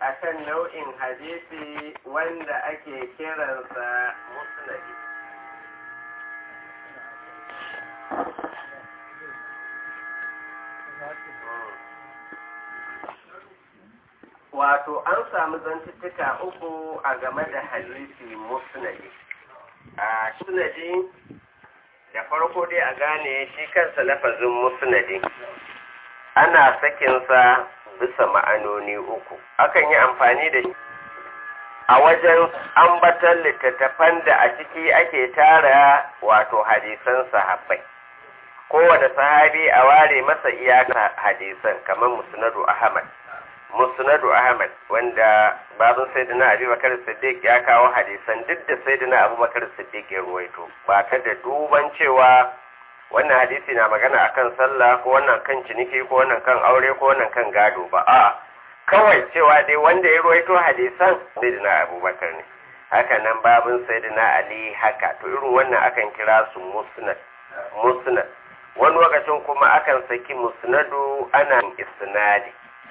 akan nau'in hadisi wanda ake kiransa musnadi wato an samu zantuttuka uku a game da hadisi musnadi a musnadi da farko dai a gane shi kansa lafazin musnadi ana sakinsa bisa ma'anoni uku akan yi amfani da shi a wajen ambatan littattafan da a ciki ake tara wato hadisan sahabbai kowane sahabi a ware masa iyaka hadisan kamar musnadu ahmad musnadu ahmad wanda babin sayyidina abubakar siddiq ya kawo hadisan duk da sayyidina abubakar siddiq ya ruwaito ba ta da duban cewa wannan hadisi na magana akan sallah ko wannan kan ciniki ko wannan kan aure ko wannan kan gado ba a kawai cewa dai wanda ya ruwaito hadisan sayyidina abubakar ne haka nan babin sayyidina ali haka to irin wannan akan kira su musnad musnad wani lokacin kuma akan saki musnadu ana isnadi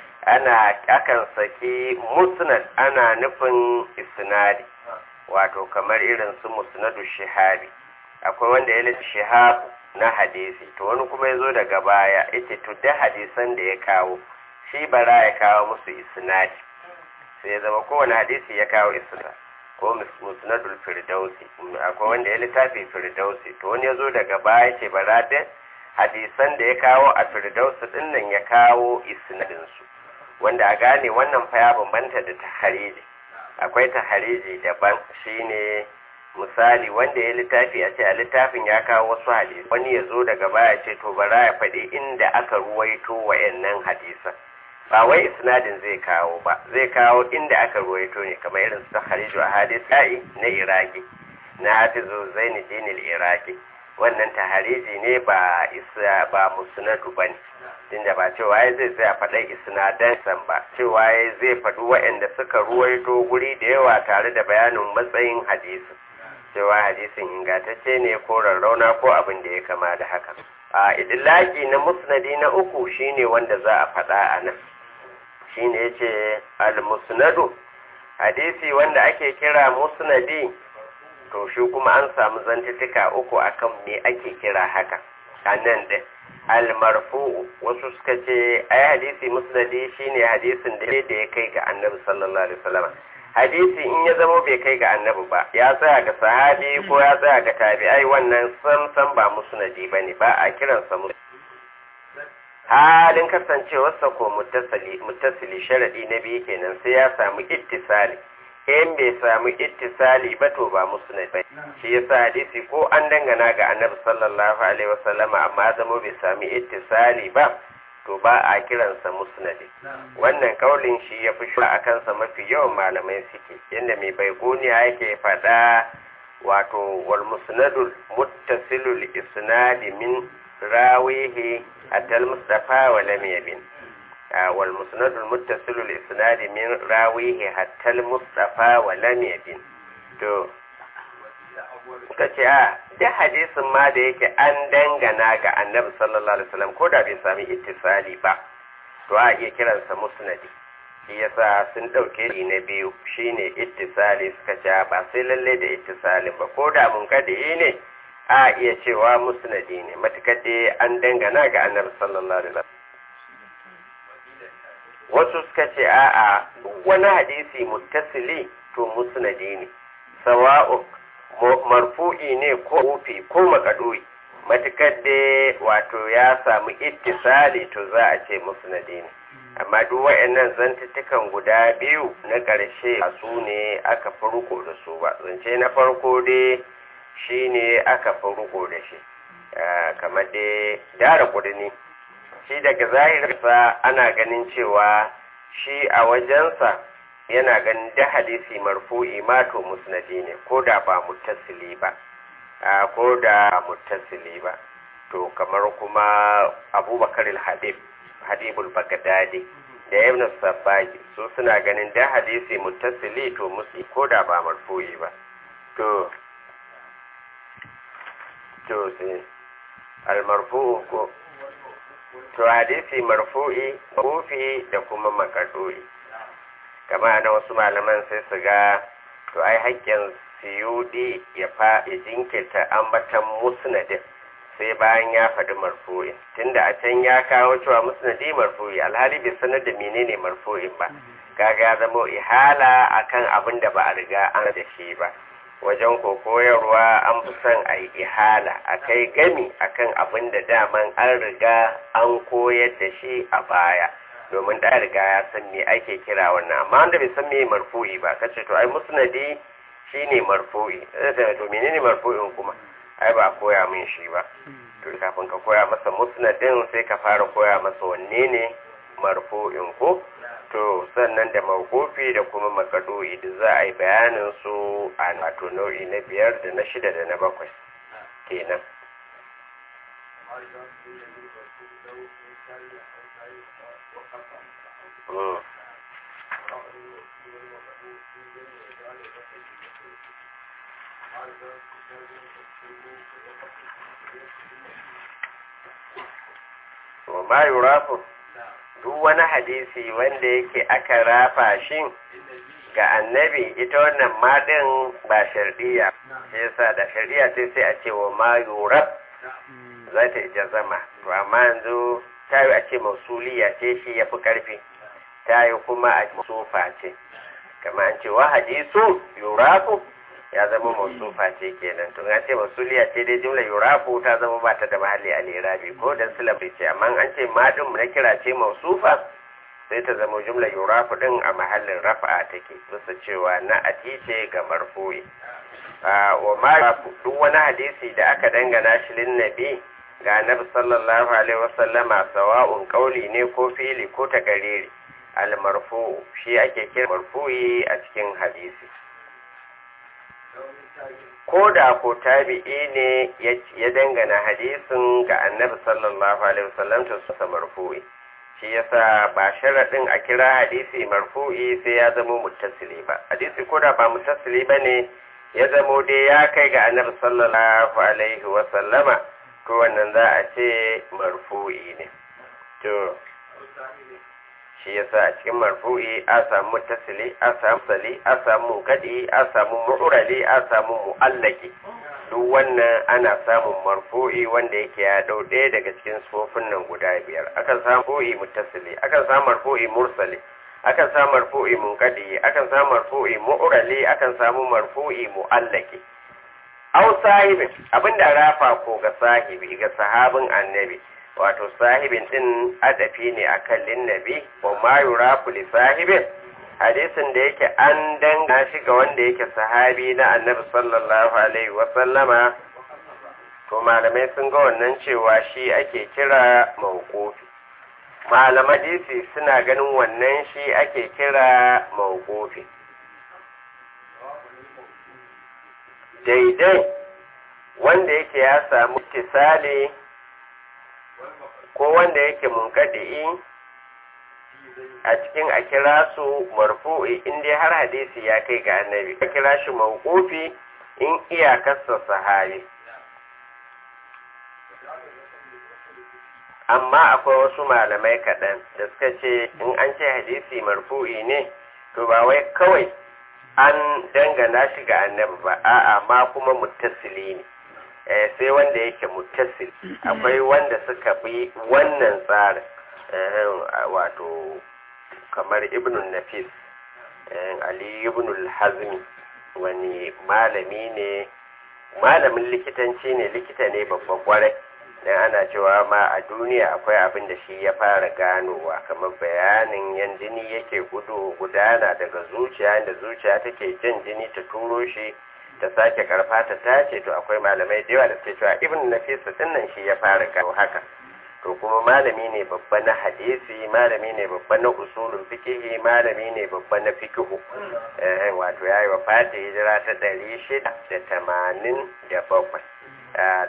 ana akan saki musnad ana nufin isnadi wato kamar irin su musnadu shihabi akwai wanda ya lissi shihabu na hadisi to wani kuma ya zo daga baya yace to da hadisan da ya kawo shi bara ya kawo musu isnadi sai ya zama kowane hadisi ya kawo isnad ko musnadul firdausi akwai wanda ya littafi firdausi to wani ya zo daga baya ce bara da hadisan da ya kawo a firdausi din nan ya kawo isnadin su wanda a gane wannan fa ya bambanta da tahariji akwai tahariji daban shine misali wanda ya littafi a ce a littafin ya kawo wasu hadisi wani ya zo daga baya ce to bara ya faɗi inda aka ruwaito wa'annan hadisan ba wai isnadin zai kawo ba zai kawo inda aka ruwaito ne kamar irin su tahariju a hadisai na iraki na hafizu zaini dinil iraki wannan tahariji ne ba isa ba musnadu bane tunda ba cewa ya zai tsaya faɗa isnadan san ba cewa ya zai faɗi waɗanda suka ruwaito guri da yawa tare da bayanin matsayin hadisi cewa hadisin ingantacce ne ko rarrauna ko abin da ya kama da haka a idilaki na musnadi na uku shine wanda za a faɗa a nan shine yace al-musnadu hadisi wanda ake kira musnadi to shi kuma an samu zantuttuka uku akan me ake kira haka a nan din almarfu wasu suka ce ai hadisi musnadi shine hadisin da ya kai ga annabi sallallahu alaihi wasallam hadisi in ya zama bai kai ga annabi ba ya tsaya ga sahabi ko ya tsaya ga tabi'ai wannan sam sam ba musnadi bane ba a kiransa musnadi halin kasancewarsa ko muttasili muttasili sharadi na biyu kenan sai ya samu ittisali in bai samu ittisali ba to ba musnad ba shi yasa hadisi ko an dangana ga annabi sallallahu alaihi wasallama amma zama bai sami ittisali ba to ba a kiransa musnadi wannan kaulin shi ya fi shura a kansa mafi yawan malamai suke yadda mai baigoniya yake faɗa wato wal musnadul muttasilul isnadi min rawihi atal mustafa wa lam yabin wal musnadul muttasilul isnadi min rawihi hatta mustafa wa lam yabin to suka ce a da hadisin ma da yake an dangana ga annabi sallallahu alaihi wasallam ko da bai sami ittisali ba to a iya kiransa musnadi shi yasa sun dauke ni na biyu shine ittisali suka ce ba sai lalle da ittisalin ba ko da mun kada ne a iya cewa musnadi ne matukar dai an dangana ga annabi sallallahu alaihi wasallam wasu suka ce a'a duk wani hadisi muttasili to musnadi ne sawa'u marfu'i ne ko wufi ko makadoyi matukar da wato ya samu ittisali to za a ce musnadi ne amma duk waɗannan zantuttukan guda biyu na ƙarshe a su ne aka fi riko da su ba zance na farko dai shi ne aka fi riko da shi kamar dai dara kudini shi daga zahirinsa ana ganin cewa shi a wajensa yana ganin da hadisi marfu'i ma to musnadi ne ko da ba muttasili ba ko da muttasili ba to kamar kuma abubakar al-habib habibul bagdadi da ibn sabbaki su suna ganin da hadisi muttasili to musu ko da ba marfu'i ba to to sai al-marfu'u ko to hadisi marfu'i rufi da kuma makaduri kama na wasu malaman sai su ga to ai haƙƙin siyudi ya fa ya jinkirta ambatan musnadin sai bayan ya faɗi marfu'in tunda a can ya kawo cewa musnadi marfu'i alhali bai sanar da menene marfu'in ba kaga ya zama ihala akan abin da ba a riga an da shi ba wajen ko koyarwa an fi son a yi ihala a kai gami akan abin da daman an riga an koyar da shi a baya domin da riga ya san me ake kira wannan amma wanda bai san me marfu'i ba kace to ai musnadi shine marfu'i sai to menene marfu'in kuma ai ba koya min shi ba to kafin ka koya masa musnadin sai ka fara koya masa wanne ne marfu'in ko to sannan da mawqufi da kuma makadu'i da za a yi bayanin su a wato nau'i na biyar da na shida da na bakwai kenan Mm. wa ma yurafu duk wani hadisi wanda yake aka rafa shi ga annabi ita wannan madin ba shardiya shi yasa da shardiya sai sai a ce wa ma yuraf za ta ija zama to amma yanzu ta yi a ce mausuliya ce shi ya fi karfi ta yi kuma a sufa ce kama an ce wa hadisu yurafu ya zama mausufa ce kenan to an ce mausuliya ce dai jumla yurafu ta zama ba ta da mahalli a lirabi ko dan silabi ce amma an ce madin na kira ce mausufa sai ta zama jumla yurafu din a mahallin rafa'a take bisa cewa na ati ce ga marfu'i wa ma duk wani hadisi da aka dangana shi lin nabi ga annabi sallallahu alaihi wasallama sawa'un qauli ne ko fili ko takariri al marfu shi ake kira marfu'i a cikin hadisi ko da ko tabi'i ne ya dangana hadisin ga annabi sallallahu alaihi wasallam to sa marfu'i shi yasa ba sharadin a kira hadisi marfu'i sai ya zama muttasili ba hadisi ko da ba muttasili bane ya zamo dai ya kai ga annabi sallallahu alaihi wasallama to wannan za a ce marfu'i ne to shi yasa a cikin marfu'i a samu muttasili a samu sali a samu gadi a samu mu'rali a samu mu'allaki duk wannan ana samun marfu'i wanda yake ya dau ɗaya daga cikin sufofin nan guda biyar akan samu marfu'i muttasili akan samu marfu'i mursali akan samu marfu'i munqadi akan samu marfu'i mu'rali akan samu marfu'i mu'allaki aw sahibin abinda rafa ko ga sahibi ga sahabin annabi wato sahibin din adafi ne akan linnabi wa ma yurafu li sahibin hadisin da yake an danga shi ga wanda yake sahabi na annabi sallallahu alaihi wa sallama to malamai sun ga wannan cewa shi ake kira mawqufi malaman hadisi suna ganin wannan shi ake kira mawqufi daidai wanda yake ya samu tisali ko wanda yake munkadi'i a cikin a kira su marfu'i in dai har hadisi ya kai ga annabi a kira shi mawqufi in iyakarsa sahabi amma akwai wasu malamai kaɗan da suka ce in an ce hadisi marfu'i ne to ba wai kawai an dangana shi ga annabi ba a'a ma kuma muttasili ne sai wanda yake muttasil akwai wanda suka bi wannan tsarin wato kamar ibnul nafis ali ibnul hazmi wani malami ne malamin likitanci ne likita ne babban kwarai dan ana cewa ma a duniya akwai abin da shi ya fara ganowa kamar bayanin yan jini yake gudu gudana daga zuciya da zuciya take jan jini ta turo shi ta sake karfa ta tace to akwai malamai da yawa da suke cewa ibn nafisa dinnan shi ya fara gano haka to kuma malami ne babba na hadisi malami ne babba na usulul fiqhi malami ne babba na fiqhu eh wato yayi wa fati hijira ta 687 a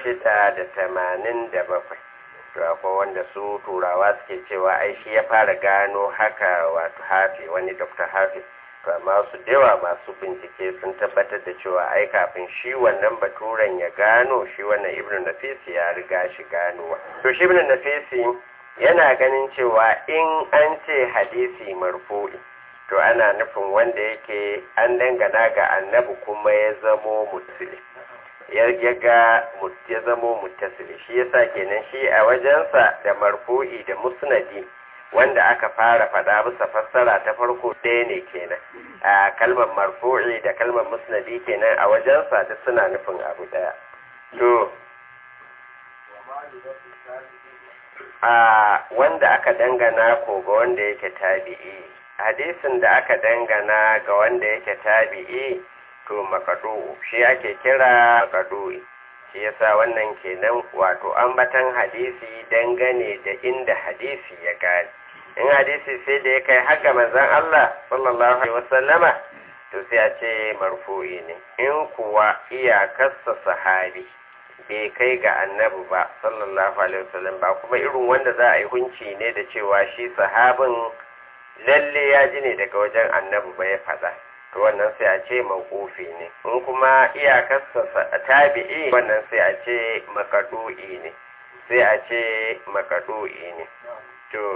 687 to akwai wanda su turawa suke cewa ai shi ya fara gano haka wato hafi wani dr hafi to amma su dewa masu bincike sun tabbatar da cewa ai kafin shi wannan baturen ya gano shi wannan ibnu nafisi ya riga shi ganowa to shi ibnu nafisi yana ganin cewa in an ce hadisi marfu'i to ana nufin wanda yake an dangana ga annabi kuma ya zamo mutsili ya ga ya zamo muttasili shi yasa kenan shi a wajensa da marfu'i da musnadi wanda aka fara faɗa bisa fassara ta farko ɗaya ne kenan a kalmar marfu'i da kalmar musnadi kenan a wajensa duk suna nufin abu ɗaya to a wanda aka dangana ko ga wanda yake tabi'i hadisin da aka dangana ga wanda yake tabi'i to makadu shi ake kira makadu shi yasa wannan kenan wato ambatan hadisi dangane da inda hadisi ya gani in hadisi sai da ya kai haka manzon Allah sallallahu alaihi wasallama to sai a ce marfu'i ne in kuwa iyakarsa sahabi bai kai ga annabi ba sallallahu alaihi wasallam ba kuma irin wanda za a yi hunci ne da cewa shi sahabin lalle ya ji ne daga wajen annabi ba ya faɗa to wannan sai a ce mawqufi ne in kuma iyakarsa tabi'i wannan sai a ce makadu'i ne sai a ce makadu'i ne to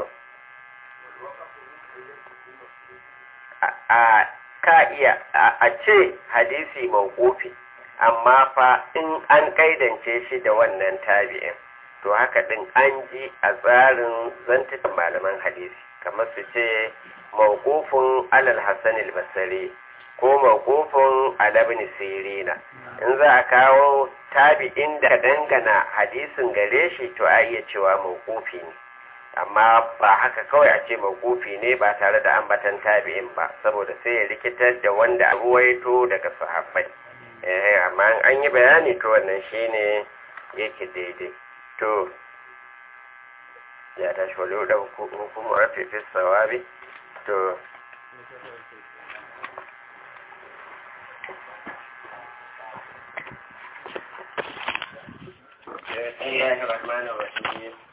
a ka iya a ce hadisi mawqufi amma fa in an kaidance shi da wannan tabi'in to haka din an ji a tsarin zantukan malaman hadisi kamar su ce mawqufun alal hasan al-basri ko mawqufun ala ibn sirina in za a kawo tabi'in da dangana hadisin gare shi to a iya cewa mawqufi ne amma ba haka kawai a ce mawqufi ne ba tare da ambatan tabi'in ba saboda sai ya rikitar da wanda ruwaito daga sahabbai eh amma an yi bayani to wannan shine yake daidai to ya tashi wale da hukumar rafi fi sawabi to بسم الله الرحمن الرحيم